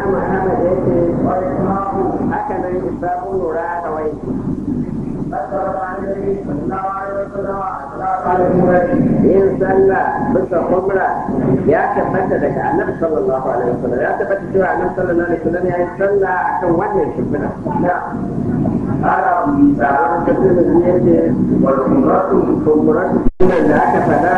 imam ahmad ya ce haka nan isabu lura kawai yin sallah bisa umra ya tabbata daga annabi sallallahu alaihi wasallam ya tabbata cewa annabi sallallahu alaihi wasallam ya yi sallah akan wannan shimfiɗa sabon tafiyar da ya ce kumburatu sunan da aka faɗa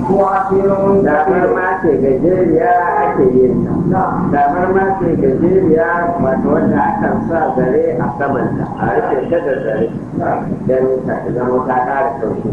damar ma ce gajeriya ake yin ta damar ma ce gajeriya wato wanda akan sa zare a samanta a rufe ta da zare don ta zama ta ƙara sauki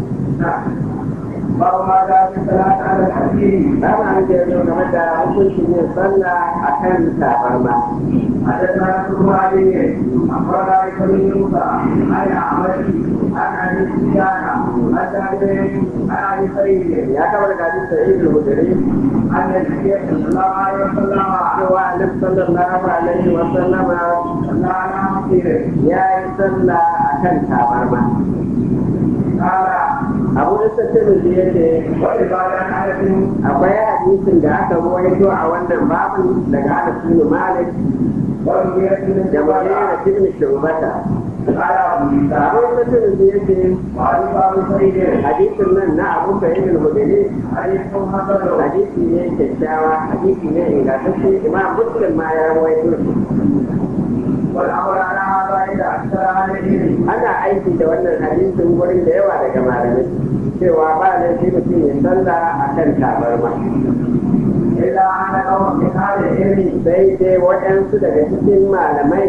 babu ma da su salata ala hadisi ba ma an je zo game da hukuncin yin sallah a kan tabarma حدثنا رسول الله أخبرنا بن موسى عن عمرو عن أبي سفيان عن جابر عن أبي سعيد ya kama daga hadis sa'id al-hudri أن النبي صلى الله عليه وسلم cewa annabi sallallahu alaihi wa sallama صلى على مسيره ya yi sallah a kan tabarma قال abu da sattin ya ce وعبادة أنس akwai hadisin da aka ruwaito a wannan babin daga Anas bin Malik والمغيرة بن da جبال Mughira ibn Shubata قال أبو عيسى abu da sattin ya ce وعن أبي سعيد hadisin nan na Abu Sa'id al-Hudri حديث حسن hadisi ne kyakkyawa hadisi ne ingantacce imam muslim ma ya rawaito shi والأمر على هذا عند أكثر أهل العلم ana aiki da wannan hadisin gurin da yawa daga malamai cewa ba laifi mutum ya sallah a kan tabarma إلا أن قوم من أهل العلم sai dai waɗansu daga cikin malamai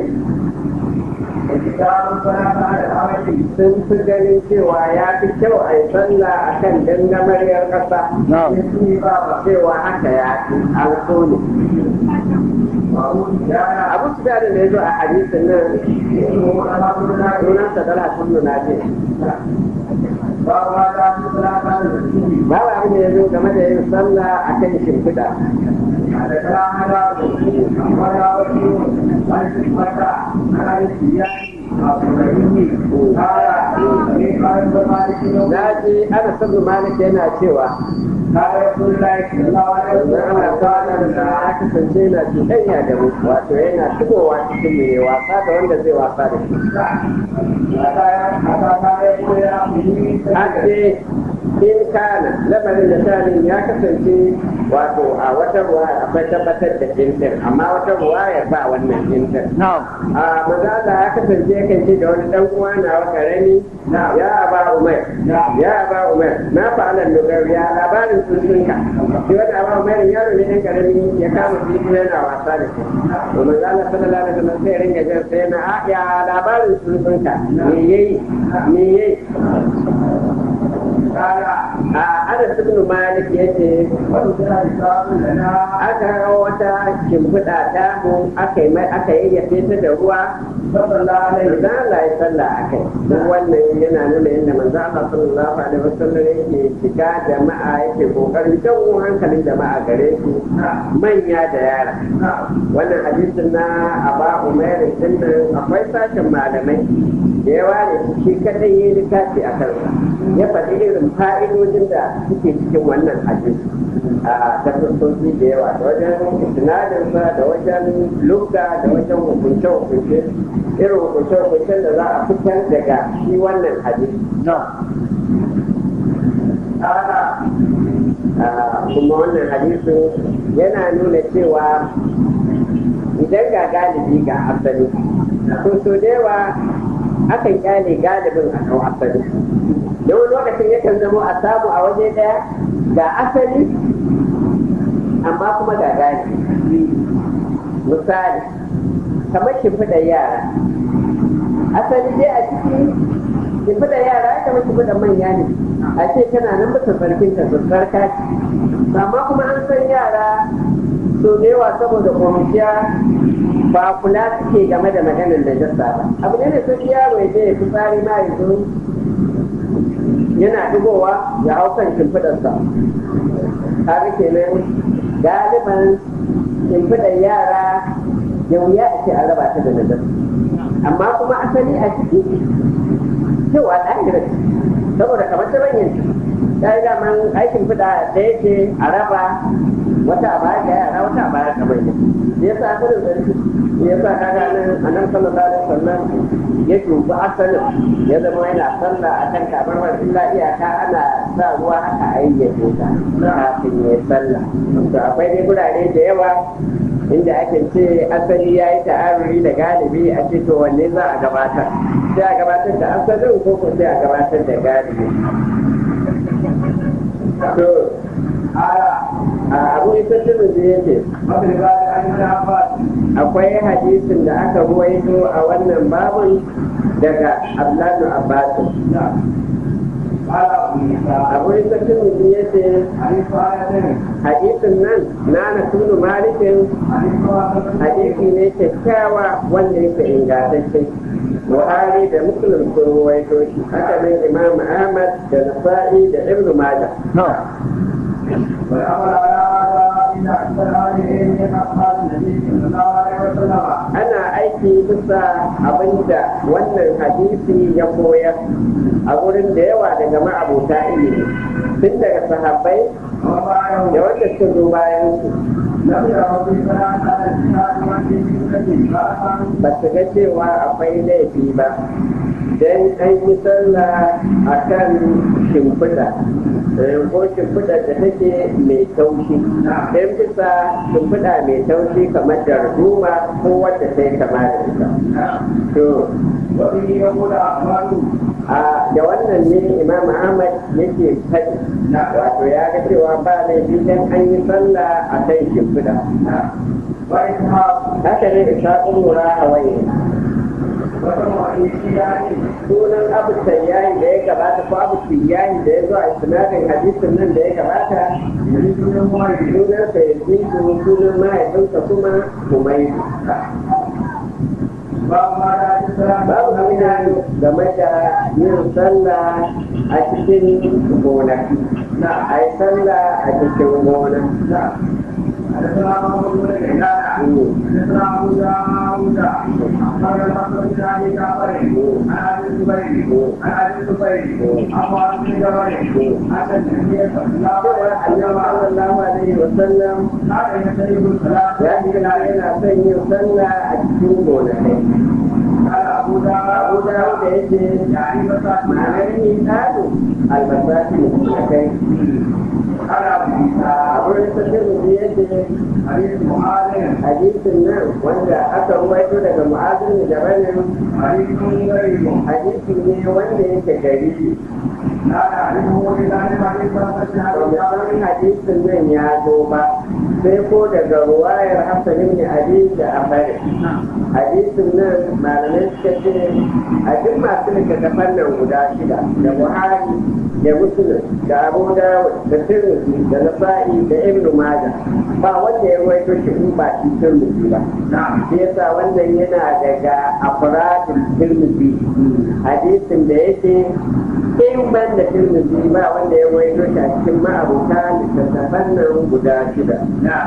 اتكال الصلاة على الأرض sun fi ganin cewa ya fi kyau a yi sallah a kan dangamariyar ƙasa يسمي بابا cewa haka ya fi an so ne وأبو سفيان abu su da ya zo a hadisin nan اسمه الحمد لله sunansa dala sun nuna ce باب ما جاء في الصلاة على المسجد babu abin da ya zo game da yin sallah a kan shimfiɗa حدثنا هذا أخبرنا وكيل عن سلمة عن أبي سفيان أبو رحيم قال إن قال ابن مالك na ji ana sabu malik yana cewa قال رسول الله صلى الله عليه Wannan ana kwanan da وسلم ya kasance yana cuɗanya da mu wato yana shigowa cikin mu ya wasa da wanda zai wasa da shi. Ake in kana lamarin da shanin ya kasance wato a wata ruwa akwai tabbatar da jinsin amma wata ruwa ya ba wannan jinsin. A mazala ya kasance kan ce da wani ɗan uwa na wa karami ya aba umar ya aba umar na fa'alan lugar ya labarin tsuntsunka shi wata aba umar yaro ne ɗan karami ya kama tsuntsu yana wasa da shi to mazala sallallahu alaihi wasallam sai ringa jan sai na "Ah, ya labarin tsuntsunka me yayi me yayi a Anas ibn Malik yace aka hawa wata shimfiɗa ta mu aka yi mai aka yayyafe ta da ruwa manzo Allah ya sallah akai duk wannan yana nuna yadda manzo Allah sallallahu alaihi wasallam yake shiga jama'a yake kokarin jawo hankalin jama'a gare su manya da yara wannan hadisin na Aba Umair din nan akwai sashen malamai da yawa ne shi kadai yi littafi a kansa ya faɗi irin fa'idojin da suke cikin wannan hadisi a ta fuskoki da yawa da wajen isnadinsa da wajen lugga da wajen hukunce-hukunce irin hukunce-hukuncen da za a fitar daga shi wannan hadisi Ah, kuma wannan hadisin yana nuna cewa idan ga galibi ga asali to so da yawa akan kyale galibin a kan asali da wani lokacin yakan zama a samu a waje daya ga asali amma kuma ga galibi misali kamar shimfiɗar yara asali dai a ciki shimfiɗar yara ya kamar shimfiɗar manya ne a ce tana nan bisa sarkin ta sarka ce amma kuma an san yara so da yawa saboda kwanciya ba kula suke game da maganar da jasa ba abu ne da sun yaro ya je ya fi tsari ma ya zo yana digowa ya hau kan shimfiɗarsa kaga kenan galiban shimfiɗar yara ya wuya a ce an raba ta da nazar amma kuma asali a ciki cewa ɗahira saboda kamar ta banyan ta yi daman aikin fiɗa da yake a raba wata a baya ga yara wata a baya ga manya shi yasa asalin sarki shi yasa kaga nan anan sallallahu alaihi wasallam ya dubi asalin ya zama yana sallah akan kamar illa iyaka ana sa ruwa haka a yayyace ta kafin ya sallah to akwai dai gurare da yawa inda ake ce asali ya yi ta'aruri da galibi a ce to wanne za a gabatar sai a gabatar da asalin ko ko sai a gabatar da galibi to a abu isa shirin da yake akwai hadisin da aka ruwaito a wannan babun daga abdullahi abbasin abu isa shirin da yake hadisin nan na na tunu malikin hadisi ne kyakkyawa wanda yake ingantacce buhari da muslim sun ruwaito shi haka nan imam ahmad da nasa'i da ibnu majah ana aiki bisa abinda wannan hadisi ya koyar a wurin da yawa daga ma'abuta ilimi tun daga sahabbai da wanda suka zo bayan su ba su ga cewa akwai laifi ba don an yi sallah a kan shimfiɗa ko shimfiɗa da take mai taushi don bisa shimfiɗa mai taushi kamar darduma ko wadda ta yi kama da ita to a da wannan ne imam ahmad yake faɗi wato ya ga cewa ba laifi don an yi sallah a kan shimfiɗa haka ne isa ƙunura hawaii sunan abu sayyayi da ya gabata ko abu sayyayi da ya zo a sinadin hadisin nan da ya gabata sunan sa ya ji sunan mahaifinsa kuma kumaidu babu hanya game da yin sallah a cikin gonaki a yi sallah a cikin gona حدثنا محمد بن غيلان حدثنا ابو داوود اخبرنا محمد بن ابي جعفر عن ابي الزبير عن ابي الزبير عن معاذ بن جبل ان النبي صلى الله عليه وسلم sallam كان يستجيب الصلاه ya ce yana son yin sallah a cikin gonakai قال ابو abu داوود dawo da yake يعني مساكين ma'anar yin tado albasati da kai قال ابو عيسى a wurin tafiyar da yake حديث معاذ hadisin nan wanda aka ruwaito daga mu'azin da banin حديث غريب hadisi ne wanda yake gari لا نعرفه الا من حديث مسجد ba mu san hadisin nan ya zo ba sai ko daga ruwayar Hassan ibn Ali da Afari hadisin nan malamai suka ce a duk masu littattafan nan guda shida da Buhari da Muslim da Abu Dawud da Tirmidhi da Nasa'i da Ibn Majah ba wanda ya rawaito shi in ba shi Tirmidhi ba نعم shi yasa wannan yana daga afradul Tirmidhi hadisin da yake in ban da Tirmidhi ba wanda ya rawaito shi a cikin ma'abuta littattafan nan guda shida نعم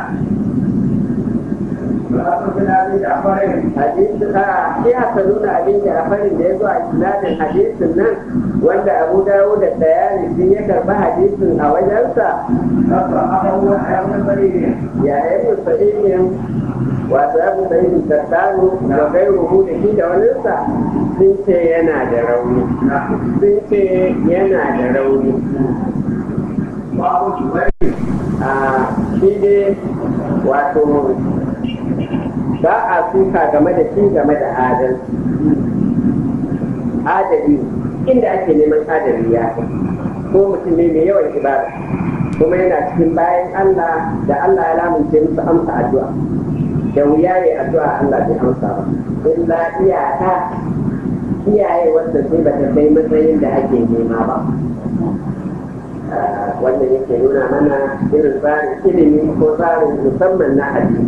ولا بن ابي جعفر hadisin a shi haka nuna abin da a farin da ya zo a isnadin hadisin nan wanda abu dawo da tsayani sun ya karba hadisin a wajensa أخرجه يحيى بن سعيد ya yi sa'idin wato abu sa'idin tattano da gairuhu da shi da waninsa sun ce yana da rauni sun ce yana da rauni وابو جبير a shi dai wato ba a suka game da shi game da adalci adali inda ake neman adali ya kai ko mutum ne mai yawan ibada kuma yana cikin bayan Allah da Allah ya lamunce musu amsa addu'a da wuya ne addu'a Allah bai amsa ba illa iyaka iyaye wanda sai ba ta kai matsayin da ake nema ba Ah, wannan yake nuna mana irin tsarin ilimi ko tsarin musamman na hadisi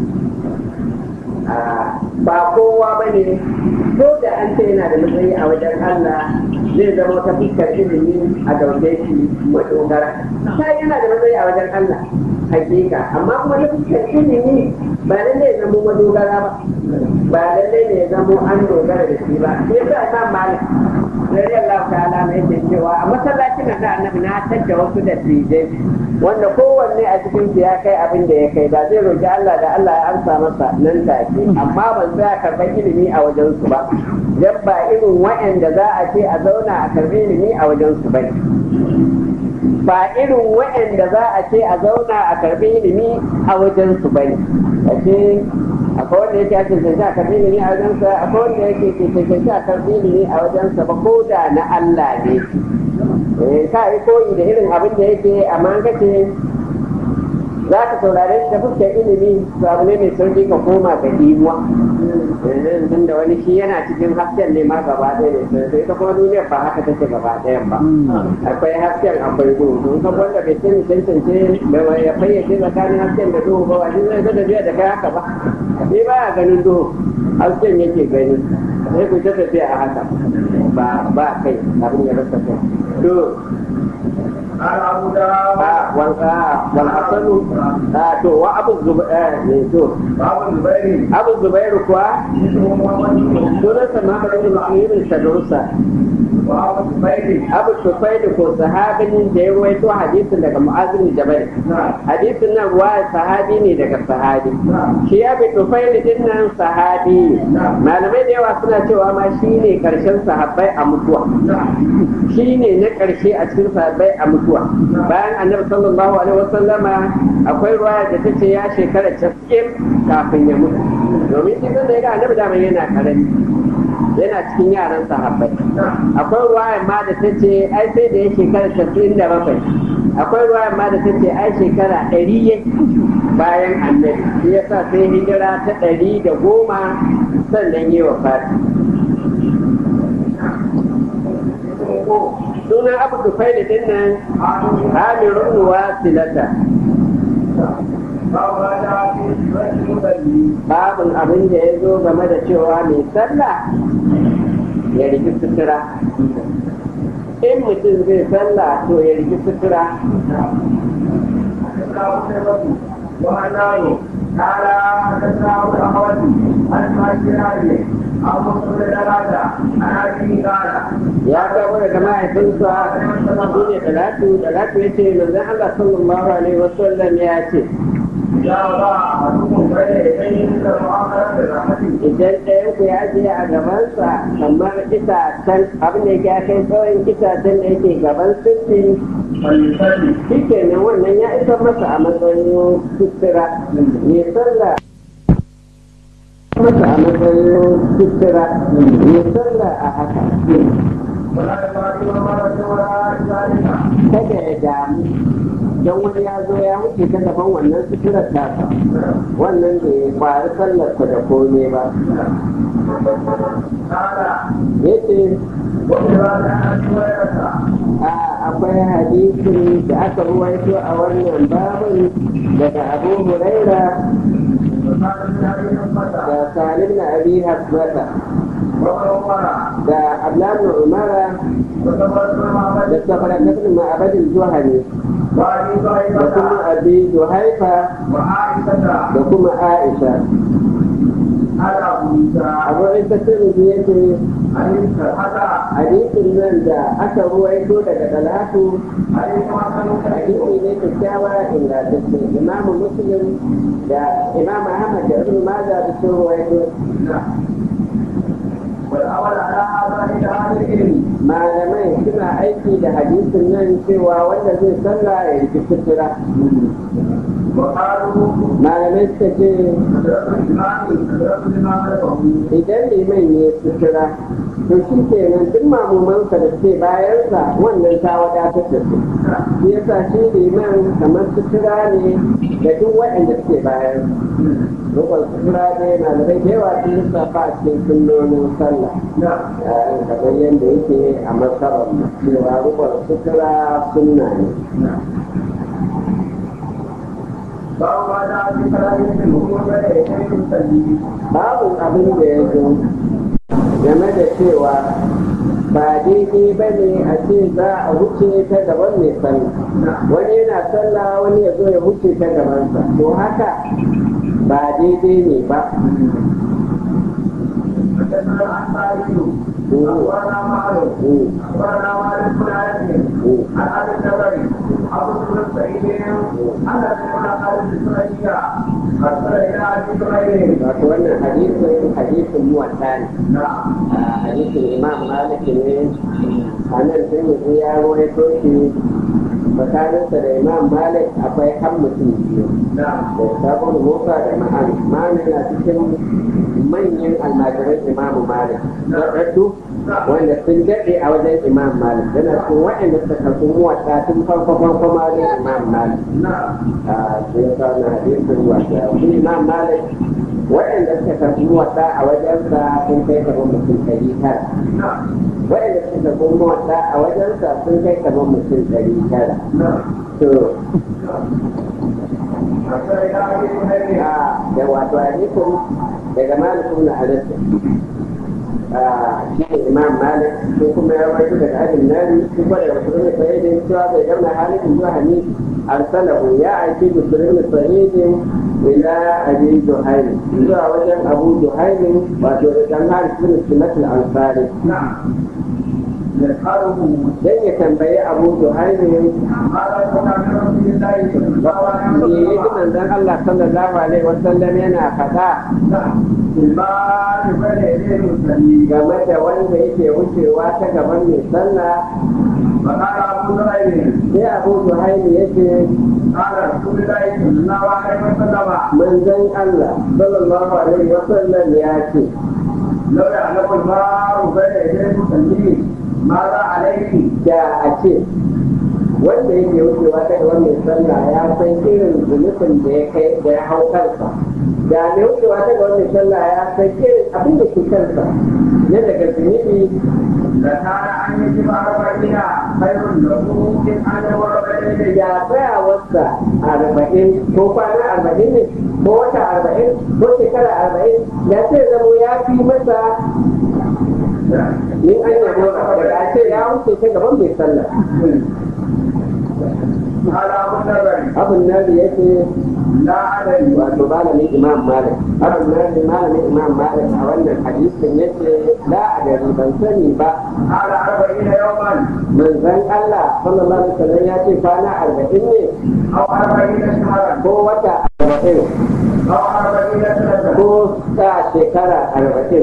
Ah, ba kowa ba ne ko da an ce yana da matsayi a wajen Allah zai zama ta fuskar ilimi a dauke shi madogara ta yana da matsayi a wajen Allah hakika amma kuma ta fuskar ilimi ba lallai ya zama madogara ba ba lallai ne ya zama an dogara da shi ba sai sa imam malik radiyallahu ta'ala mai yake cewa a masallacin nan da annabi na tadda wasu da tijai wanda kowanne a cikin su ya kai abin da ya kai da zai roki Allah da Allah ya amsa masa nan take amma ban tsaya karɓar ilimi a wajen su ba dan ba irin wa'anda za a ce a zauna a karɓi ilimi a wajen su bane ba irin wa'anda za a ce a zauna a karɓi ilimi a wajen su bane ashe akwai wanda yake ake cancanci a karɓi ilimi a wajensa akwai wanda yake ke cancanci a karɓi ilimi a wajensa ba ko da na Allah ne eh ka yi koyi da irin abin da yake amma an kace za ka saurare shi da fuskar ilimi to abu ne mai sauki ka koma ga dimuwa tun da wani shi yana cikin hasken ne ma gaba ɗaya ne sai ita kuma duniyar ba haka take gaba ɗayan ba akwai hasken akwai duhu don ka wanda bai sani tantance da ya fayyace tsakanin hasken da duhu ba wani zai ga tafiya da kai haka ba ni ba ya ganin duhu hasken yake gani sai ku ta tafiya a haka ba ba kai abin ya rasa kai to قال أبو داود والحسن to wa abu zubair ne to باب الزبير abu zubair kuwa اسمه محمد بن sunansa Muhammad ibn Muslim Shadrusa باب الزبير Abu Tufail ko sahabin da ya ruwaito hadisin daga Mu'adh bin Jabal نعم hadisin nan ruwa sahabi ne daga sahabi نعم shi Abu Tufail din nan sahabi ne malamai da yawa suna cewa ma shine karshen sahabbai a mutuwa نعم shine na karshe a cikin sahabbai a mutuwa bayan annabi sallallahu alaihi wasallama akwai ruwaya da ta ce ya shekara 90 kafin ya mutu domin shi da ya ga annabi da yana karami yana cikin yaran sahabbai نعم akwai ruwayar ma da ta ce ai sai da ya shekara casa'in da bakwai akwai ruwayar ma da ta ce ai shekara ɗari ya bayan annabi shi yasa sai hijira ta ɗari da goma sannan yi wa fati sunan abu dufai da dinnan amirun wasilata باب ما جاء في صفة المصلي babin abin da ya zo game da cewa mai sallah ya riki sutura in mutum zai sallah to ya riki sutura حدثنا قتيبة وهنان قال حدثنا ابو الاحوص عن مالك علي عن مسلم بن عن ابي قال ya kawo daga mahaifinsa shi ne talatu talatu ya ce manzon Allah sallallahu alaihi wasallam ya ce اذا وضع احدكم بين يديه مثل المعامله بالرحمه idan ɗayan ku ya je a gabansa kamar itacen abin da ya kai tsawon itacen da yake gaban sirri فليصلي shi kenan wannan ya isa masa a matsayin sutura mai sallah masa a matsayin sutura mai sallah a haka ولا يفعل مرة ولا ذلك kada ya damu don wani ya zo ya wuce ta gaban wannan suturar tasa wannan da ya kwari sallar ku da kome ba قال yace وفي بعض عن هريره a akwai hadisin da aka ruwaito a wannan babin daga abu huraira وقال من ابي حمزه da salim na abi hasbata وابن عمر da ablan umara وثبت بن da معبد safarakatun ma'abadin zuhani وابي da kuma طائفه abi zuhaifa وعائشه da kuma aisha قال ابو موسى abu isa tirmidhi yake عليك حتى hadisin nan da aka ruwaito daga talatu عليك ما كانوا hadisi ne kyakkyawa ingantacce imamu muslim da imam ahmad da ibn majah da sun ruwaito والأول على هذا إلى أهل العلم malamai suna aiki da hadisin nan cewa wanda zai sallah ya yi sutura وقالوا malamai suka ce حضرة الإمام حضرة الإمام لكم idan liman ya sutura to shi kenan duk mamumansa da suke bayansa wannan ta wadatar da su shi yasa shi liman kamar sutura ne da duk waɗanda suke bayan rukun sutura ne malamai da yawa sun lissafa a cikin sunnonin sallah نعم Eh, kamar yadda yake a masarar cewa rukun sutura sunna ne نعم باب ما جاء في كلام المؤمن بين يديه المصلي babu abin da ya zo game da cewa ba daidai ba ne a ce za a wuce ta gaban mai sallah wani yana sallah wani ya zo ya wuce ta gabansa to haka ba daidai ne ba حدثنا الأنصاري أخبرنا معروف أخبرنا مالك بن أنس عن أبي النبري أبو بن سعيد أن ابن خالد السرية أرسل إلى أبي سعيد wato wannan hadisin hadisin muwatta ne نعم a hadisin imam malik ne a nan sun yi ya rawaito shi tsakaninsa da imam malik akwai kan mutum biyu نعم da sabon musa da ma'an ma'an na cikin manyan almajiran imam malik daɗaɗɗu wanda sun daɗe a wajen imam malik yana cikin waɗanda suka karɓi muwatta tun farko farko ma wajen imam malik نعم a sai ya kawo na hadisin wata shi imam malik waɗanda suka karɓi muwatta a wajensa sun kai kamar mutum ɗari tara نعم waɗanda suka karɓi muwatta a wajensa sun kai kamar mutum ɗari tara نعم to أرسل إلى أبي سعيد a da wato hadisin daga malik ibn anas shi ne imam malik shi kuma ya rawaito daga abin nari shi kuma daga musulun sa'idin cewa bai gauna halin zuwa hani arsalahu ya aiki musulun sa'idin ila abi juhaili zuwa wajen abu juhaili wato da dan haris bin sunatul ansari نعم يسأله dan ya tambayi abu juhaili ماذا كنا من رسول الله صلى الله عليه me yi وسلم manzon Allah sallallahu alaihi wasallam yana faɗa نعم الباب بين يدي المسلمين game da wanda yake wucewa ta gaban mai sallah فقال أبو ذر sai abu zuhaili yake قال رسول الله صلى الله عليه وسلم manzon Allah sallallahu alaihi wasallam ya ce لو يعلم الباب بين يدي المسلمين ماذا عليه da a ce wanda yake wucewa ta gaban mai sallah ya san irin zunubin da ya kai da ya hau kansa da mai wucewa ta gaban mai sallah ya san irin abin da ke kansa na daga zunubi لكان أن يجب أربعين خير له من أن يمر بين يديه ya tsayawarsa arba'in ko kwana arba'in ne ko wata arba'in ko shekara arba'in ya ce zamo ya fi masa in an yabo daga a ce ya wuce ta gaban mai sallah قال أبو ذر abin nan da yake لا أدري wato malamin imam malik abin nan da malamin imam malik a wannan hadisin yace la adari ban sani ba قال أربعين يوما manzon Allah sallallahu alaihi wasallam ya ce kwana arba'in ne أو أربعين شهرا ko wata arba'in أو أربعين سنة ko sa shekara arba'in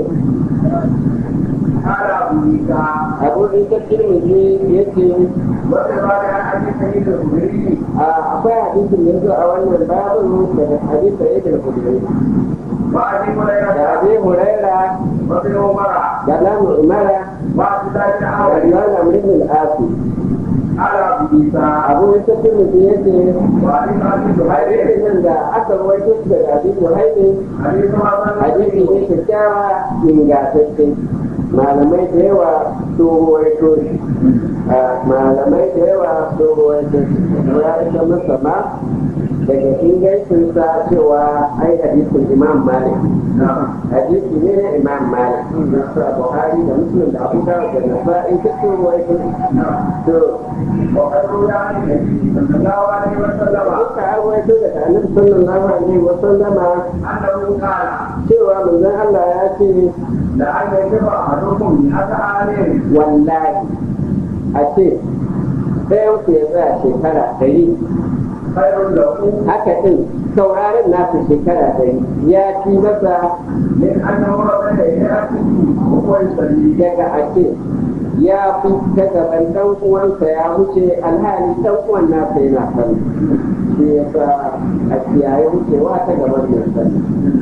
قال أبو عيسى abu isa tirmidhi yace وفي عن أبي سعيد الخدري akwai hadisin da yazo a wannan babin daga hadisi da yake da kudiri وأبي da هريرة abi huraira وابن عمر da lamu umara وعبد الله بن da عمر riwayat amr ibn al-asi قال أبو عيسى abu isa tirmidhi yace وعلي أبي زهير hadisin nan da aka rawaito shi daga abi huraira حديث حسن hadisi ne kyakkyawa ingantacce malamai da yawa sun ruwaito shi malamai da yawa sun ruwaito shi ya ita masa ma daga ingancinsa cewa ai hadisin imam malik نعم hadisi ne na imam malik da buhari da muslim da abu dawud da nasa'i duk sun ruwaito shi نعم to وقد روي عن النبي صلى الله عليه وسلم duka an ruwaito daga annabi sallallahu alaihi wa sallama أنه قال cewa manzon Allah ya ce لأن يجب أحدكم مئة عام wallahi a ce ɗayan ku ya tsaya shekara ɗari خير له haka ɗin sauraron nasu shekara ɗari ya fi masa من أن يمر بين يديه وهو يصلي daga a ce ya fi ta gaban ɗan uwansa ya wuce alhali ɗan uwan nasa yana sani shi ya sa a kiyaye wucewa ta gaban mai sani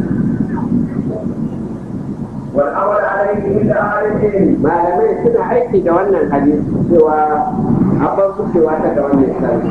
والأمر عليه عند أهل العلم malamai suna aiki da wannan hadisi cewa a bar wucewa ta gaban mai sani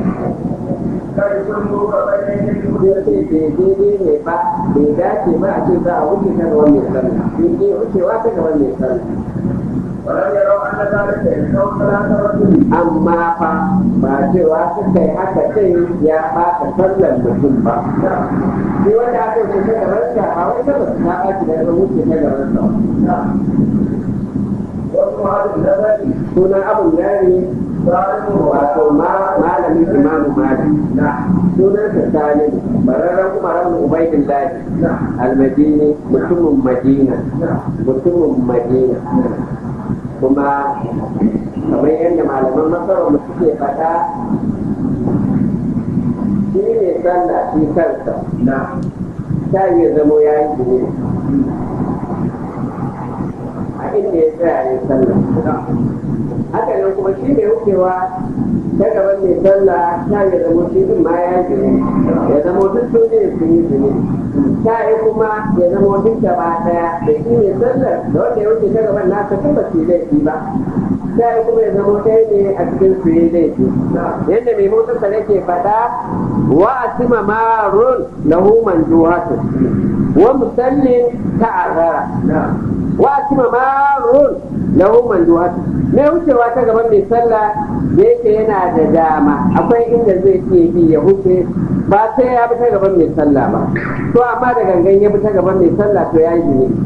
كيصلوا بين يديه zai ce bai daidai ne ba bai dace ba a ce za a wuce ta gaban mai sallah sai dai wucewa ta gaban mai sallah ولم يروا أن ذلك يشفع صلاة الرجل amma fa ba cewa suka yi haka sai ya ɓata sallar mutum ba sai wanda aka wuce ta gaban sa a wai sallar ta ɓaci da ya wuce ta gaban sa واسم هذا النبي sunan abun yari wato malamin imamu malik sunansa salim bararren umaran ubaidin lahi almadini mutumin madina mutumin madina kuma kamar yadda malaman masarar mu suke faɗa shi ne sallah shi kansa ta iya zamo ya yi jini a inda ya tsaya ya sallah haka nan kuma shi mai wucewa ta gaban mai sallah ta ya zamo shi din ma ya jini ya zamo duk su ne sun yi jini ta yi kuma ya zamo duk gaba daya da shi mai sallar da wanda ya wuce ta gaban nasa tun ba su yi laifi ba ta yi kuma ya zamo ɗaya ne a cikin su yi laifi yadda mai motarsa nake faɗa wa asima marun lahu manjuhatu wa musallin ta'arrara wa asima marun lahu manjuhatu mai wucewa ta gaban mai sallah da yake yana da dama akwai inda zai iya bi ya wuce ba sai ya bi ta gaban mai sallah ba to amma da gangan ya bi ta gaban mai sallah to ya yi ne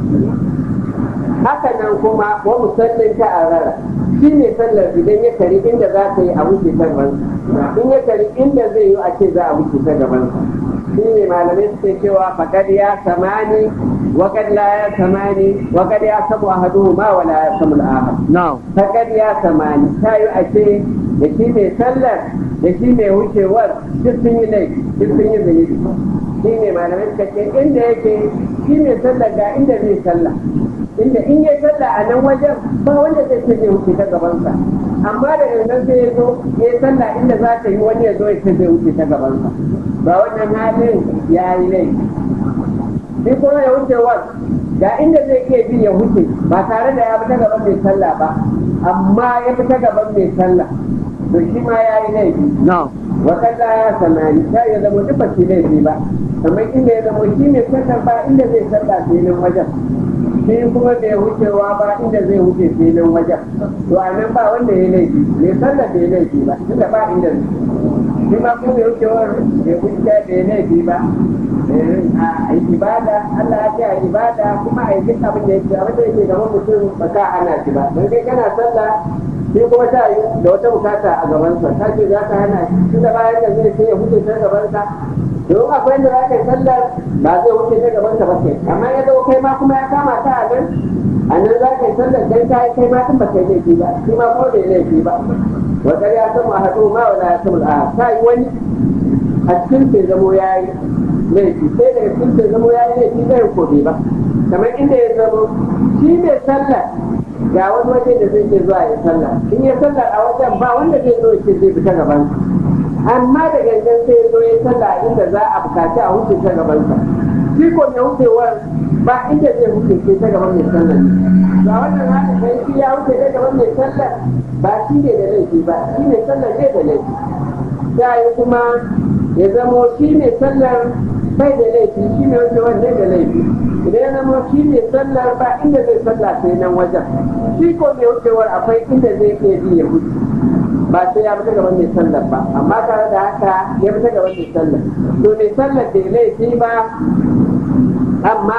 haka nan kuma wa musallin ta'arrara shi ne sallar idan ya kari inda za ta yi a wuce ta gaban in ya kari inda zai yi a ce za a wuce ta gaban shi ne malamai suke cewa fakad ya samani wakad la ya samani wakad ya samu ahadu ma wala ya samu al'ahad fakad ya samani ta yi a ce da shi mai sallar da shi mai wucewar duk sun yi laifi duk sun yi zunubi shi ne malamai suka ce inda yake shi mai sallar ga inda zai sallah inda in ya sallah a nan wajen ba wanda zai ce zai wuce ta gabansa amma da gangan sai ya zo ya sallah inda za ta yi wani ya zo ya ce zai wuce ta gabansa ba wannan halin ya yi laifi shi kuma ya wuce wa ga inda zai iya bi ya wuce ba tare da ya bi ta gaban mai sallah ba amma ya bi ta gaban mai sallah to shi ma ya yi laifi wakanda ya samani ta ya zama duk ba shi laifi ba kamar inda ya zama shi mai sallah ba inda zai sallah filin wajen shi kuma bai wucewa ba inda zai wuce filin wajen to a nan ba wanda ya laifi mai sallah bai laifi ba tunda ba inda shi ma kuma bai wucewar bai wuce bai laifi ba a ibada Allah ya ce a ibada kuma a yi duk abin da yake abin da yake gaban mutum ba ka hana shi ba don kai kana sallah shi kuma ta yi da wata bukata a gabansa ta ce za ka hana shi tunda bayan da zai ce ya huce ta gabansa don akwai inda za ka yi sallar ba zai wuce ta gabansa ba kai amma ya zo kai ma kuma ya kama ta a nan a nan za ka yi sallar dan ka yi kai ma tun ba kai laifi ba shi ma ko bai laifi ba wata ya samu a haɗu ma wala ya samu a ta yi wani a cikin sai zamo ya yi laifi sai daga cikin sai zamo ya yi laifi zai ko bai ba kamar inda ya zamo shi mai sallar ga wani waje da zai ke zuwa ya sallah in ya sallah a wajen ba wanda zai zo ce zai fita gaban amma da gangan sai ya zo ya sallah inda za a bukaci a wuce ta gabansa shi ko mai wucewar ba inda zai wuce sai ta gaban mai sallah ga wannan haka kai shi ya wuce ta gaban mai sallah ba shi ne da laifi ba shi mai sallah ne da laifi sai kuma ya zamo shi mai sallar bai da laifi shi ne wucewar ne da laifi idan ya zama shi ne sallar ba inda zai sallah sai nan wajen shi ko mai wucewar akwai inda zai iya bi ya wuce ba sai ya fita gaban mai sallar ba amma tare da haka ya fita gaban mai sallar to mai sallar bai laifi ba amma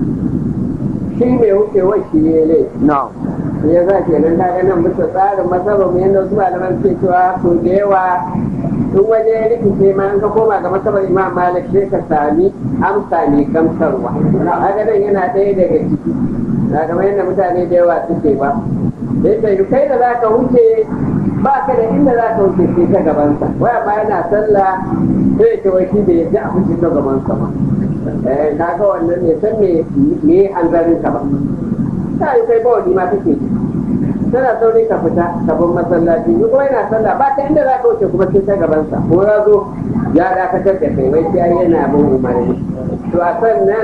shi mai wucewar shi ne laifi ya za ke nan kaga nan bisa tsarin masarar mu yadda wasu malaman ke cewa to da yawa in waje ya rikice ma in ka koma ga masabar imam malik sai ka sami amsa ne gamsarwa haka nan yana ɗaya daga ciki na kamar yadda mutane da yawa suke ba sai ta yi kai da za ka wuce ba ka da inda za ka wuce sai ta gabansa waya ma yana sallah sai ya wai shi bai yadda a wuce ta gabansa ba eh kaga wannan ne san me me hanzarin ka ba ta yi kai ba wani ma take tana sauri ka fita ka bar masallaci ni kuma yana sallah ba ta inda za ka wuce kuma sai ta gabansa ko ya zo ya dakatar da kai wai sai yana bin umarni to a sannan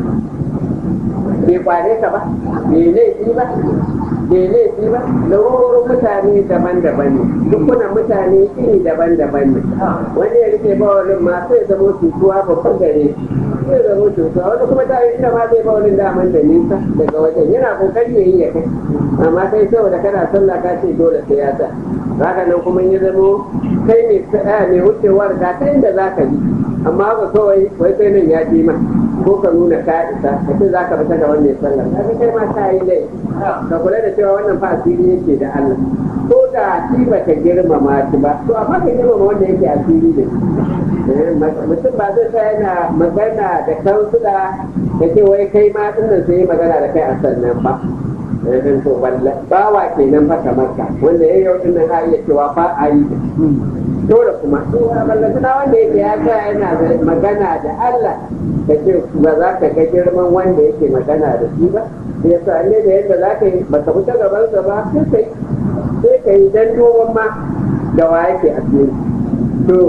bai kware ka ba bai laifi ba bai laifi ba larurorin mutane daban-daban ne dukkanin mutane iri daban-daban ne wani ya rike bawalin ma sai zama cutuwa babban gare sai zama cutuwa wani kuma ta yi inda ma zai bawalin daman da nisa daga wajen yana kokari ya yi ya kai amma sai saboda kana sallah ka ce dole sai ya sa haka nan kuma ya zamo kai mai mai wucewar ga ta inda za ka bi amma ba kawai wai sai nan ya ji ma ko ka nuna ka isa ka ce za ka fita da wannan sallar ka kai ma ka yi lai ka kula da cewa wannan fa asiri yake da Allah ko da shi ba ka girmama shi ba to amma ka girmama wanda yake asiri da shi mutum ba zai sa yana magana da kansula da ce wai kai ma dinnan sai magana da kai a sannan ba yanzu to bawa kenan fa kamar ka wanda ya yau dinnan ha iya cewa fa a yi dole kuma ballantana wanda yake ya sa yana magana da Allah ka ce ba za ka ga girman wanda yake magana da shi ba da ya sa ne da yadda za ka yi ba ka fita gabansa ba sai ka yi sai ka yi dan dogon ma da wa yake a cikin to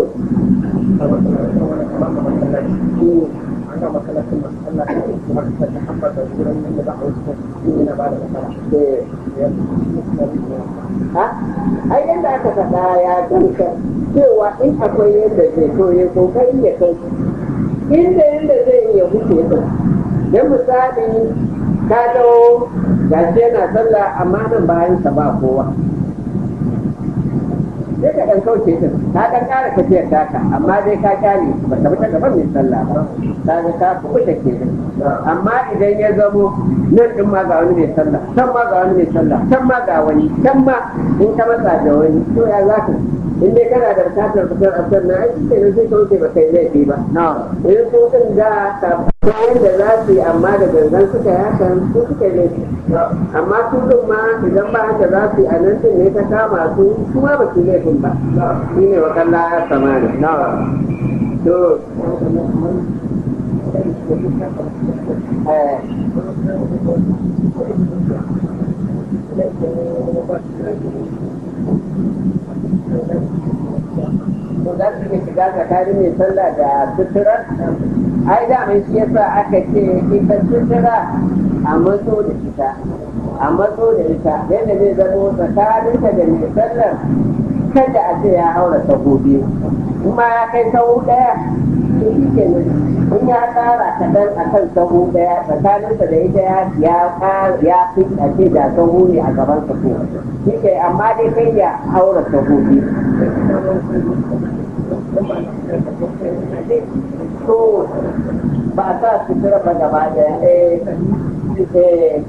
ai yadda aka faɗa ya gamsa cewa in akwai yadda zai so ya kokari ya kai inda yadda zai iya huce ta don misali ka dawo gashi yana sallah amma nan bayan sa ba kowa sai ka ɗan kauce din ka ɗan ƙara tafiyar taka amma dai ka kyale ba ta fita gaban mai sallah ba ta ga ka kuɓuta ke amma idan ya zamo nan ɗin ma ga wani mai sallah can ma ga wani mai sallah can ma ga wani can ma in ka matsa da wani to ya za ka in dai kana da bukatar fitar a sannan ai shi kenan sai ka wuce ba kai laifi ba in su ɗin da ka yadda za su yi amma da gangan suka yi hakan su suka yi laifi amma su ɗin ma idan ba haka za su yi a nan ɗin ne ta kama su su ma ba su laifin ba shi ne wa kalla ya samani to ko za su iya shiga tsakanin mai sallah da sutura ai da mai shi yasa aka ce ita sutura a matso da ita a matso da ita yadda zai zamo tsakaninta da mai sallar kada a ce ya haura sahu biyu kuma ya kai sahu ɗaya to shi ke nan in ya ƙara kaɗan a kan sahu ɗaya tsakaninsa da ita ya ya fi a ce da sahu ne a gaban sa ko shi ke amma dai kai ya haura sahu biyu to ba a sa sutura ba gaba ɗaya eh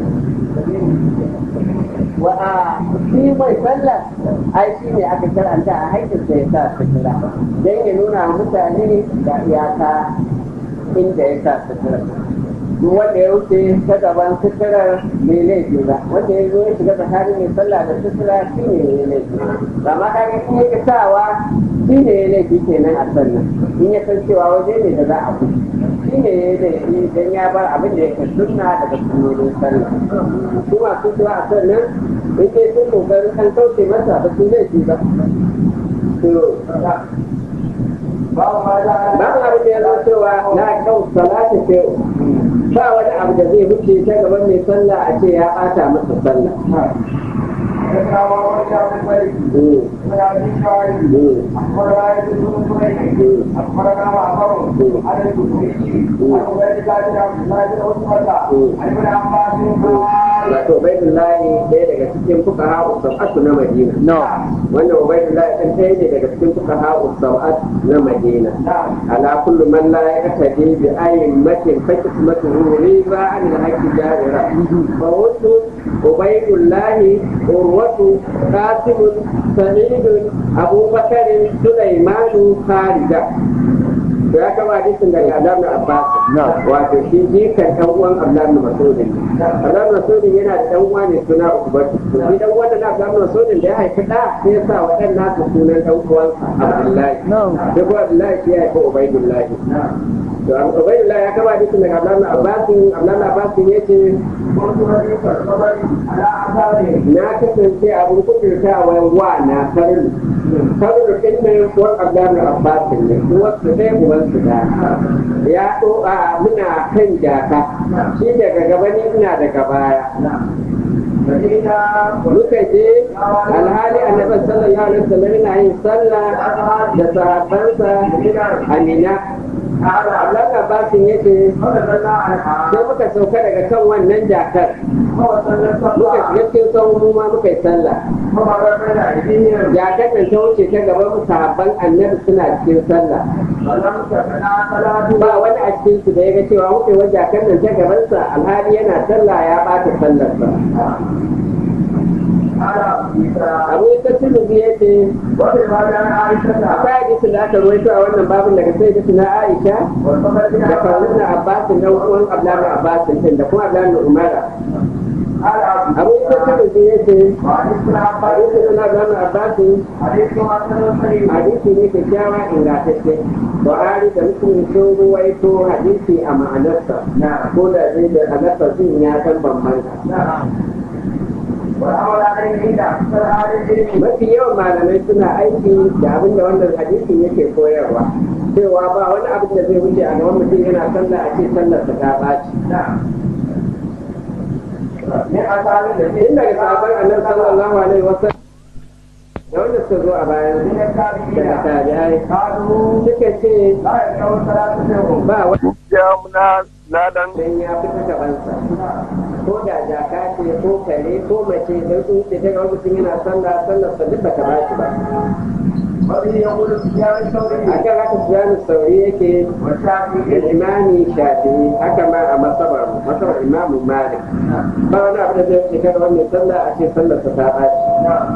wa a shi mai sallah ai shi ne aka karanta a haƙƙin da ya sa sutura don ya nuna mutane da iyaka inda ya sa sutura duk wanda ya wuce ta gaban suturar mai laifi ba wanda ya zo ya shiga tsakanin mai sallah da sutura shi ne mai laifi ba ma ka ga in ya sawa shi ne ya laifi kenan a sannan in ya san cewa waje ne da za a kusa shi ne ya laifi don ya bar abin da yake sunna daga sunnonin sallah su masu zuwa a sannan in dai sun kokarin an kauce masa ba su laifi ba babu abin da ya zo cewa na kau salata ce ba wani abu da zai wuce ta gaban mai sallah a ce ya ɓata masa sallah wato ubaidullahi ɗaya daga cikin fuka ha'u sau'atu na madina wannan ubaidullahi ɗin ɗaya ne daga cikin fuka ha'u sau'at na madina ala kullu man la yaqtadi bi ayyin matin fa qismatuhu riba an al-haqqi jarira fa wasu ubaidullahi urwatu qasim sa'id abubakar sulaimanu kharija to ya kama hadisin daga Abdullah bin Abbas wato shi jikan dan uwan Abdullah bin Mas'ud Abdullah bin Mas'ud yana da dan uwa ne suna Ukbar to shi dan uwan da Abdullah bin Mas'ud da ya haifi da sai ya sa wadan nasu sunan dan uwansa Abdullahi sai ko Abdullahi shi ya haifi Ubaydullah to Ubaydullah ya kama hadisin daga Abdullah bin Abbas Abdullah bin Abbas yace na kasance abin kudurtawa wa na farin farin ɗin ne kuwa Abdullah bin Abbas ne kuma su ɗaya uban su da ya ɗo'a muna kan jaka shi daga gaba ni ina daga baya muka je alhali annabi sallallahu alaihi wasallam yana yin sallah da sahabbansa a Mina Allah Abbasin yace sai muka sauka daga kan wannan jakar فوصلنا muka الصلاة shiga cikin tsawon mu ma muka yi sallah فمر بين أيديهم jakar nan ta wuce ta gaban sahabban annabi suna cikin sallah فلم تكن صلاة ba wani a cikin su da ya ga cewa wucewar jakar nan ta gabansa alhali yana sallah ya bata sallarsa على عيسى abu ita tulubi ya ce وفي هذا عائشة akwai hadisi da aka ruwaito a wannan babin daga sai da na aisha والفضل بن da عباس kawunan abbasin na uwan abdullahi abbasin din da kuma abdullahi umara على عبد abu ita tulubi ya ce وعن ابن عباس hadisi na abdullahi abbasin حديث حسن صحيح hadisi ne kyakkyawa ingantacce buhari da muslim sun ruwaito hadisi a ma'anarsa نعم ko da zai da ma'anarsa sun ya san bambanta نعم والأمر عليه عند أكثر أهل العلم mafi yawan malamai suna aiki da abin da wannan hadisin yake koyarwa cewa ba wani abin da zai wuce a gaban mutum yana sallah a ce sallar ta ta ɓaci نعم من أصحاب الذين tun daga sahabban annabi sallallahu alaihi wasallam da wanda suka zo a bayan من daga التابعين tabi'ai قالوا suka ce لا يقرأ الصلاة منهم ba wani ya muna ladan dan ya fita gabansa ko da jaka ce ko kare ko mace don sun ce ta ga mutum yana sallah sallar sa duk bata ɓaci ba وبه يقول سفيان الثوري a kan haka sujanu sauri yake da والشافعي imami shafi'i haka ma a masabar masabar imamu malik ba wani abu da zai ce kada wani sallah a ce sallar sa ta ɓaci نعم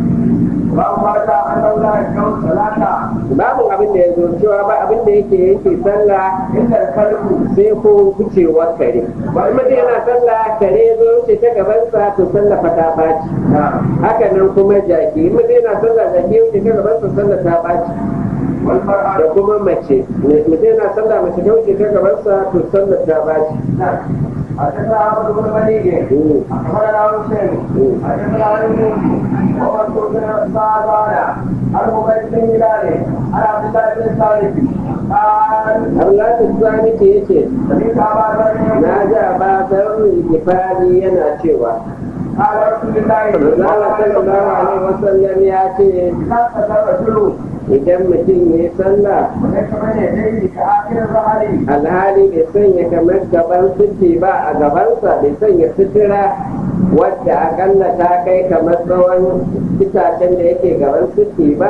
وأما أنه لا يقرأ الصلاة babu abin da ya zo cewa ba abin da yake yake sallah إلا الكلب sai ko wucewar kare ba mutum yana sallah kare ya zo wuce ta gabansa to sallah fa ta ɓaci نعم haka nan kuma jaki in mutum yana sallah jaki ya wuce ta gabansa sallah ta ɓaci والمرأة da kuma mace mutum yana sallah mace ta wuce ta gabansa to sallah ta ɓaci نعم حدثنا عبد بن مليك أخبرنا حسين حدثنا عن الموسي ومنصور بن سعدان عن عبيد بن هلال عن عبد الله بن ثابت قال Allah ta sani ce yace سمعت أبا ذر na ji a basar gifari yana cewa قال رسول الله Allah sallallahu alaihi wasallam ya ce إذا صلى الرجل idan mutum ya yi sallah وليس بين يديه كآخر الظهر alhali bai sanya kamar gaban suke ba a gabansa bai sanya sutura wadda akalla ta kai kamar tsawon itacen da yake gaban suke ba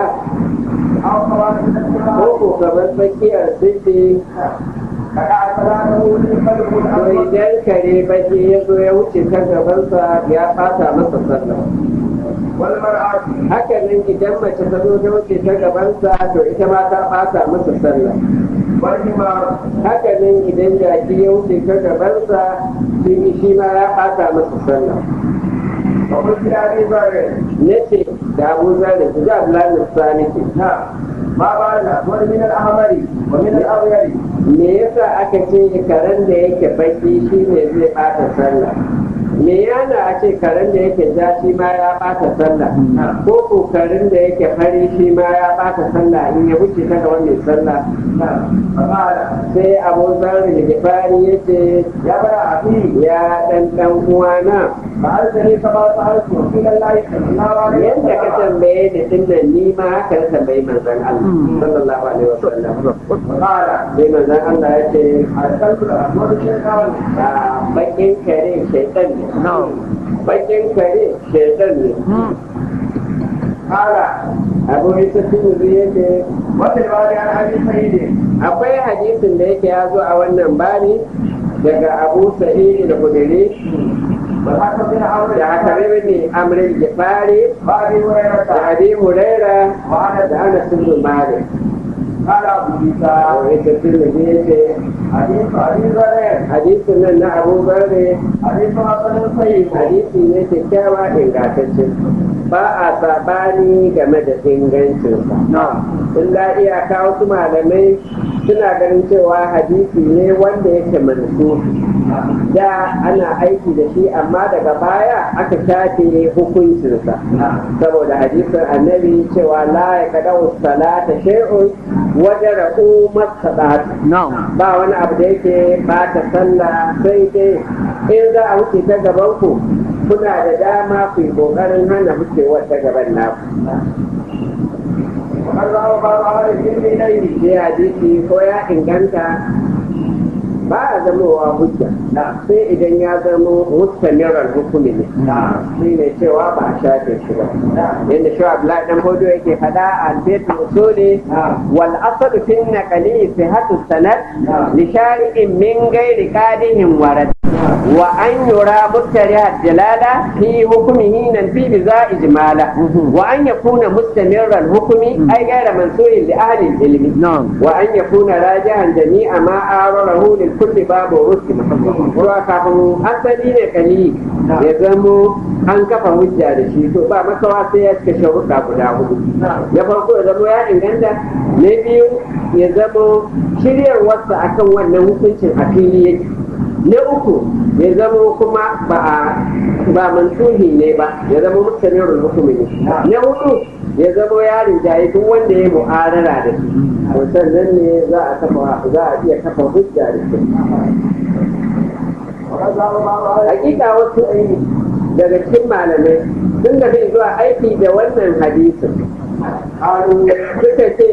أو صلاة ko الجماعة ko kamar tsakiyar suke فقع صلاته للقلب to الأول idan kare baki ya zo ya wuce ta gabansa ya fata masa sallah والمرأة haka nan idan mace ta zo ta wuce ta gabansa to ita ma ta ɓata masa sallah والحمار haka nan idan jaki ya wuce ta gabansa shi shi ma ya ɓata masa sallah وقلت لأبي ذر na ce da abu zari ku ji abdullahi sani ke نعم ما بعد الأسود من الأحمر ومن الأبيض me yasa aka ce karen da yake baki shi ne zai ɓata sallah me yana a ce karen da yake ja shi ma ya ɓata sallah ko ko karen da yake fari shi ma ya ɓata sallah in ya wuce ta gaban mai sallah نعم فقال sai abu zarri da gifari ya ce يا بني أخي ya ɗan ɗan uwana فأرسلني كما سألت رسول الله صلى الله عليه yadda ka وسلم tambaye ni tun da ni ma haka na tambayi manzon Allah sallallahu alaihi wasallam فقال sai manzon Allah ya ce أرسلت الأسود شيطان a bakin kare shaitan ne bakin kare shaitan ne قال abu isa tunuzu ya ce وفي الباب عن أبي سعيد akwai hadisin da yake ya zo a wannan bani daga abu sa'id da kudiri والحكم بن عمرو da hakari ne amrin gifari وأبي da هريرة abi huraira وأنس da ana sun malik قال أبو عيسى abu isa tunuzu ya ce حديث أبي ذر hadisin nan na abu zarre حديث حسن صحيح hadisi ne kyakkyawa ingantacce ba a sabani game da ingancinsa نعم illa iyaka wasu malamai suna ganin cewa hadisi ne wanda yake mansu da ana aiki da shi amma daga baya aka shafe hukuncinsa saboda hadisin annabi cewa la ya kada salata shay'un wajen ra'u masadata ba wani abu da yake bata sallah sai dai in za a wuce ta gaban ku kuna da dama ku yi kokarin hana wucewar ta gaban naku وقد روى بعض أهل العلم إليه sai hadisi ko ya inganta ba a zamowa hujja sai idan ya zamo mustamirar hukumi ne shi ne cewa ba a shafe shi ba yadda shi abdullahi dan hodo yake faɗa a albaitul usuli wal asalu fi naqali sihhatu sanad li shari'in min ghairi qadihin warad wa an yura muttariha dalala fi hukmihi nan fi biza ijmala wa an yakuna mustamirran hukmi ay ghayra mansurin li ahli ilmi wa an yakuna rajihan jami'a ma ararahu lil kulli babu rusli ruwa kafin asali ne kali ya zamo an kafa hujja da shi to ba makawa sai ya cika sharuɗa guda hudu ya farko ya zamo ya inganta na biyu ya zamo shiryarwarsa akan wannan hukuncin a fili yake na uku ya zama kuma ba a ba mansuhi ne ba ya zama mutanen hukumi ne na hudu ya zama yarin jayi duk wanda ya mu'arara da shi to sannan ne za a kafa za a iya kafa hujja da shi hakika wasu daga cikin malamai sun da zuwa aiki da wannan hadisin suka ce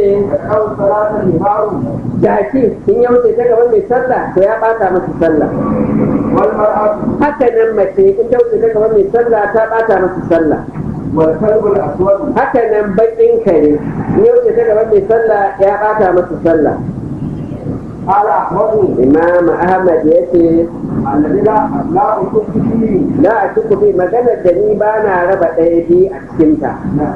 jaki in ya wuce ta gaban mai sallah to ya bata masa sallah haka nan mace in ta wuce ta gaban mai sallah ta bata masa sallah haka nan bakin kare in ya wuce ta gaban mai sallah ya bata masa sallah imam ahmad ya ce la a ciku bi maganar da ni ba na raba ɗaya biyu a cikinta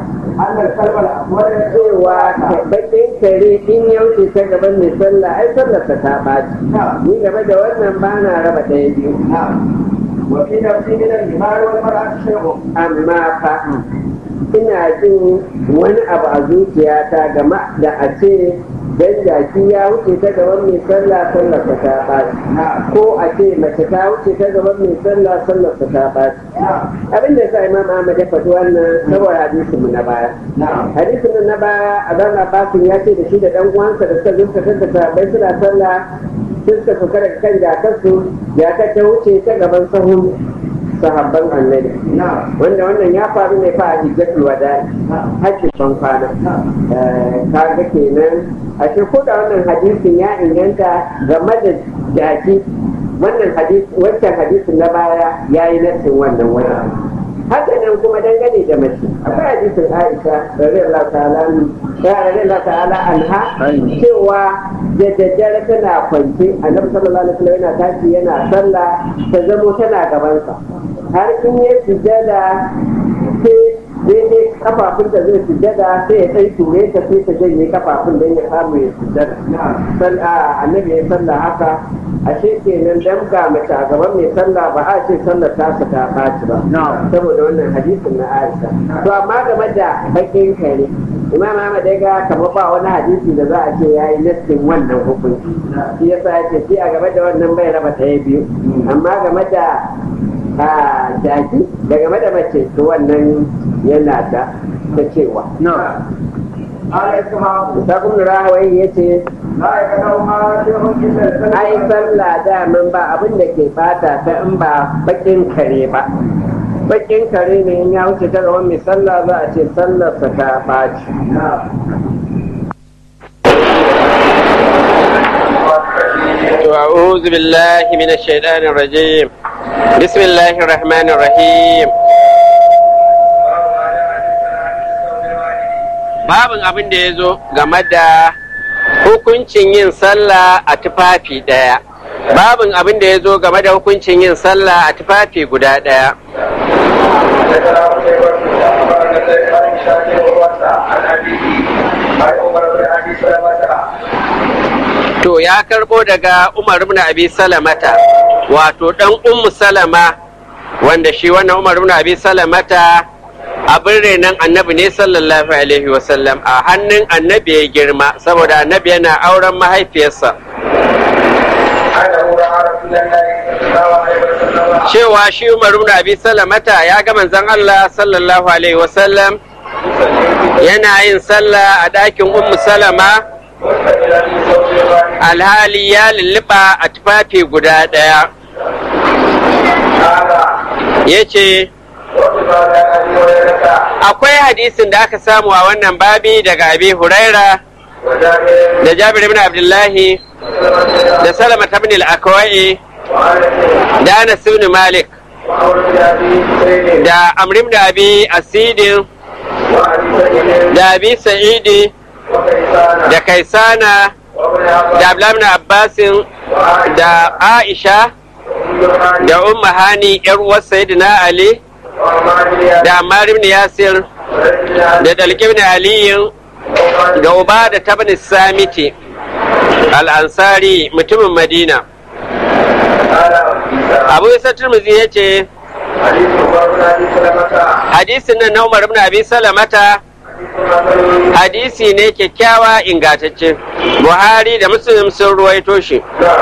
cewa bakin kare in ya wuce ta gaban mai sallah ai sallar ta ta ɓaci ni game da wannan ba na raba ɗaya biyu وفي نفسي من الجمال والمرأة شيء amma fa ina jin wani abu a zuciyata game da a ce dan jaki ya wuce ta gaban mai sallah sallar ta ta ɓaci ko a ce mace ta wuce ta gaban mai sallah sallar ta ta ɓaci abin da yasa imam ahmad ya faɗi wannan saboda hadisin mu na baya hadisin mu na baya a zan abbasin ya ce da shi da ɗan uwansa da suka zunta da sahabbai suna sallah sai suka sauka daga kan jakarsu jakar ta wuce ta gaban sahun sahabban annabi wanda wannan ya faru ne fa a hijjatul wada hajjin ban kwana kaga kenan a ko da wannan hadisin ya inganta game da jaki wannan hadisi wancan hadisin na baya ya yi nassin wannan wani haka nan kuma dangane da mace akwai hadisin Aisha radiyallahu ta'ala radiyallahu ta'ala anha cewa da daddare tana kwance annabi sallallahu alaihi wasallam yana tashi yana sallah ta zamo tana gabansa har in ya sujada sai daidai kafafun da zai sujada sai ya kai ture ta sai ta janye kafafun don ya samu ya sujada annabi ya sallah haka ashe kenan dan ga mace a gaban mai sallah ba a ce sallar ta ta ɓaci ba saboda wannan hadisin na Aisha to amma game da bakin kare Imam Ahmad ya ga kamar ba wani hadisi da za a ce yayi nassin wannan hukunci shi yasa ya ce shi a game da wannan bai raba ɗaya biyu amma game da a jaki da game da mace to wannan yana da ta cewa Sakun Rahawai ya ce, Ai, sallah daman ba abin da ke bata ta in ba bakin kare ba. Bakin kare ne in ya wuce ta gaban mai sallah za a ce sallarsa ta ɓaci. أعوذ بالله من الشيطان الرجيم بسم الله الرحمن الرحيم babin abin da ya zo game da hukuncin yin sallah a tufafi ɗaya babin abin da ya zo game da hukuncin yin sallah a tufafi guda ɗaya to ya karbo daga umar ibn abi salamata wato dan ummu salama wanda shi wannan umar ibn abi salamata abin renon annabi ne sallallahu alaihi wasallam a hannun annabi ya girma saboda annabi yana auren mahaifiyarsa cewa shi umar ibn abi salamata ya ga manzon Allah sallallahu alaihi wasallam yana yin sallah a ɗakin ummu salama alhali ya lulluɓa a tufafi guda ɗaya ya ce akwai hadisin da aka samu a wannan babi daga abi huraira da jabir ibn abdullahi da salama ta bin al-akwai da anas ibn malik da amrim da abi asidin da abi sa'idi da kaisana da abdullahi abbasin da aisha da umma hani yar uwar sayyidina ali da ammar ibn yasir da dalq ibn aliyin da uba da tabni samiti al-ansari mutumin madina abu isa turmuzi ya ce hadisin nan na umar ibn abi salamata hadisi ne kyakkyawa ingantacce buhari da muslim sun ruwaito shi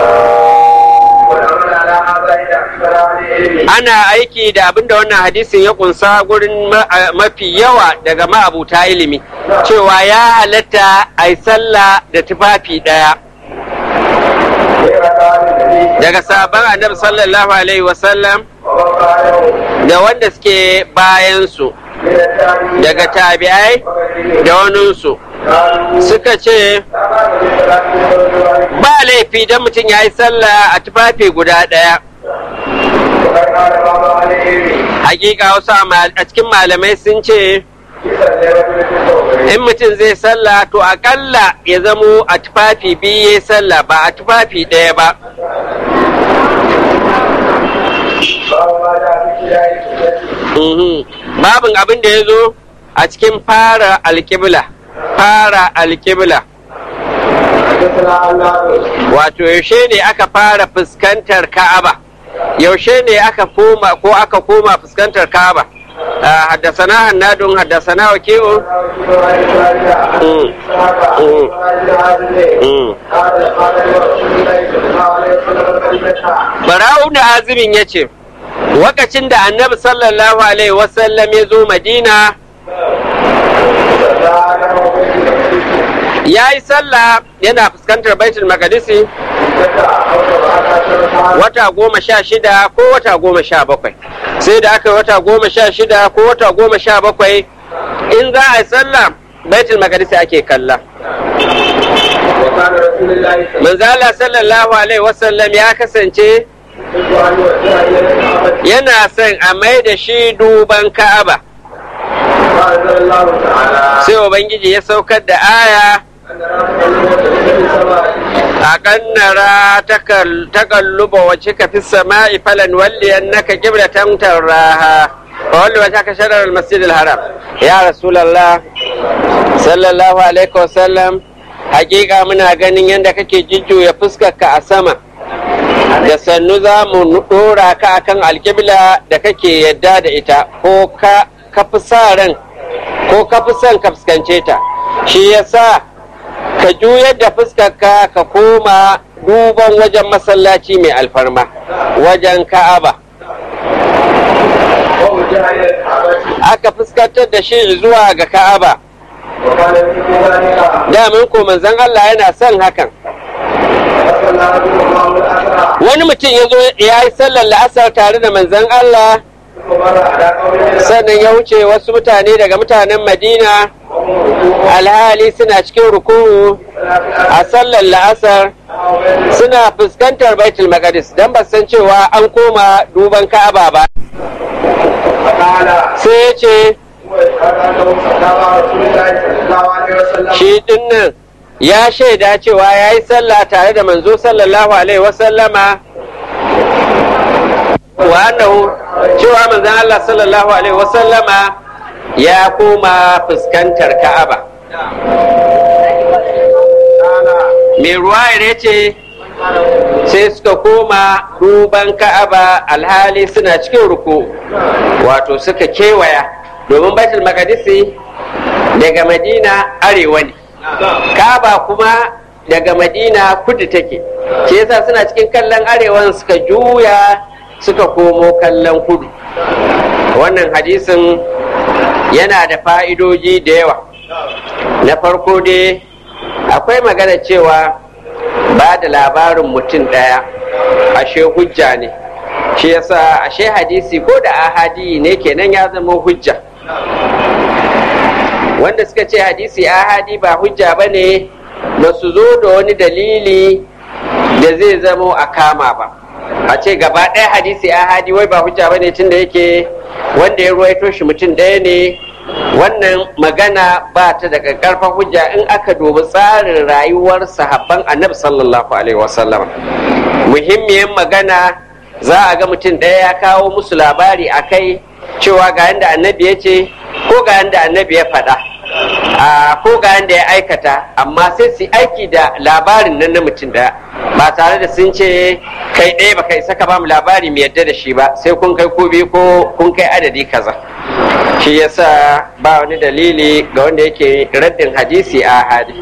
ana aiki da abin da wannan hadisin ya kunsa gurin mafi yawa daga ma'abuta ilimi cewa ya halatta a yi sallah da tufafi ɗaya daga sabon annabi sallallahu alaihi wasallam da wanda suke bayansu daga tabi'ai da waninsu suka ce ba laifi don mutum ya yi sallah a tufafi guda ɗaya hakika wasu a cikin malamai sun ce in mutum zai sallah to akalla ya zamo a tufafi biyu ya sallah ba a tufafi ɗaya ba babin abin da ya zo a cikin fara alkibla fara alkibla wato yaushe ne aka fara fuskantar ka'aba yaushe ne aka koma ko aka koma fuskantar ka'aba حدثنا هناد حدثنا وكيع Bara'u da azumin ya ce, Wakacin da annabi sallallahu Alaihi wasallam ya zo Madina, ya yi sallah yana fuskantar baitul makadisi wata goma sha shida ko wata goma sha bakwai sai da aka yi wata goma sha shida ko wata goma sha bakwai in za a yi sallah baitul makadisi ake kalla manzala sallallahu alaihi wasallam ya kasance yana son a mai da shi duban ka'aba sai ubangiji ya saukar da aya a kannara takalluba wace ka fi sama'i falan walli annaka qiblatan taraha fa walli wa ka sharar al-masjid al-haram ya rasulullah sallallahu alaihi wasallam hakika muna ganin yadda kake jujjuya fuskarka a sama da sannu za mu dora ka akan alkibla da kake yadda da ita ko ka fi sa ran ko ka fi son ka fuskance ta shi yasa ka juyar da fuskarka ka koma duban wajen masallaci mai alfarma wajen ka'aba aka fuskantar da shi zuwa ga ka'aba damin ko manzon Allah yana son hakan wani mutum ya zo ya yi sallar la'asar tare da manzon Allah sannan ya wuce wasu mutane daga mutanen madina alhali suna cikin ruku'u a sallar la'asar suna fuskantar baitul maqdis don ba san cewa an koma duban ka'aba ba sai ya ce shi dinnan ya shaida cewa ya yi sallah tare da manzo sallallahu alaihi wasallama wa annahu cewa manzon Allah sallallahu alaihi wasallama ya koma fuskantar Ka'aba mai ruwayar ya ce sai suka koma duban Ka'aba alhali suna cikin ruku wato suka kewaya domin baitul maqdisi daga Madina arewa ne Ka'aba kuma daga Madina kudu take ke yasa suna cikin kallon arewan suka juya suka komo kallon kudu wannan hadisin yana da fa'idoji da yawa na farko dai akwai magana cewa ba da labarin mutum ɗaya ashe hujja ne shi yasa ashe hadisi ko da ahadi ne kenan ya zama hujja wanda suka ce hadisi ahadi ba hujja ba ne ba su zo da wani dalili da zai zamo a kama ba a ce gaba ɗaya hadisi ahadi wai ba hujja bane tun da yake wanda ya ruwaito shi mutum ɗaya ne wannan magana ba ta daga karfan hujja in aka dubi tsarin rayuwar sahabban annabi sallallahu alaihi wasallam muhimmiyar magana za a ga mutum ɗaya ya kawo musu labari a kai cewa ga yadda annabi ya ce ko ga yadda annabi ya faɗa ko ga yadda ya aikata amma sai su aiki da labarin nan na mutum ɗaya ba tare da sun ce kai ɗaya ba kai saka ba mu labari mu yadda da shi ba sai kun kai ko biyu ko kun kai adadi kaza shi yasa ba wani dalili ga wanda yake raddin hadisi a hadi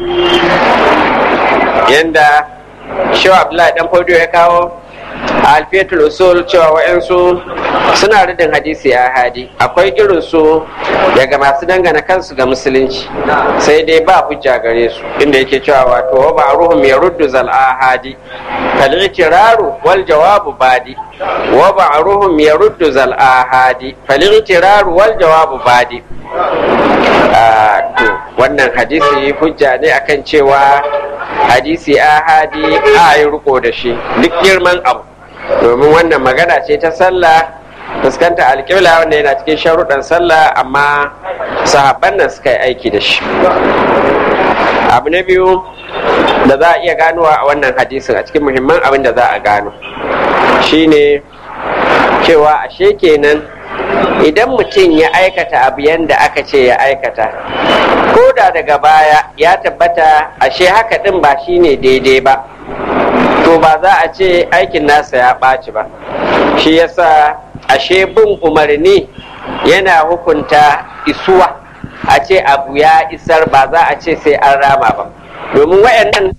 yanda shehu abdullahi dan fodo ya kawo a alfiyatul usul cewa wa'yansu suna radin hadisi a hadi akwai irin su daga masu dangana kansu ga musulunci sai dai ba hujja gare su inda yake cewa wato wa ba ruhum ya ruddu zal ahadi kal itiraru wal jawabu badi wa ba ruhum ya ruddu zal ahadi fal itiraru wal jawabu badi to wannan hadisi hujja ne akan cewa hadisi ahadi a yi riko da shi duk girman abu domin wannan magana ce ta sallah fuskanta alƙibla wanda yana cikin sharuɗan sallah amma sahabban nan suka yi aiki da shi abu na biyu da za a iya ganowa a wannan hadisin a cikin muhimman abin da za a gano shine cewa ashe kenan idan mutum ya aikata abu yadda aka ce ya aikata ko da daga baya ya tabbata ashe haka ɗin ba shine daidai ba to ba za a ce aikin nasa ya ɓaci ba shi yasa ashe bin umarni yana hukunta isuwa a ce abu ya isar ba za a ce sai an rama ba domin wayannan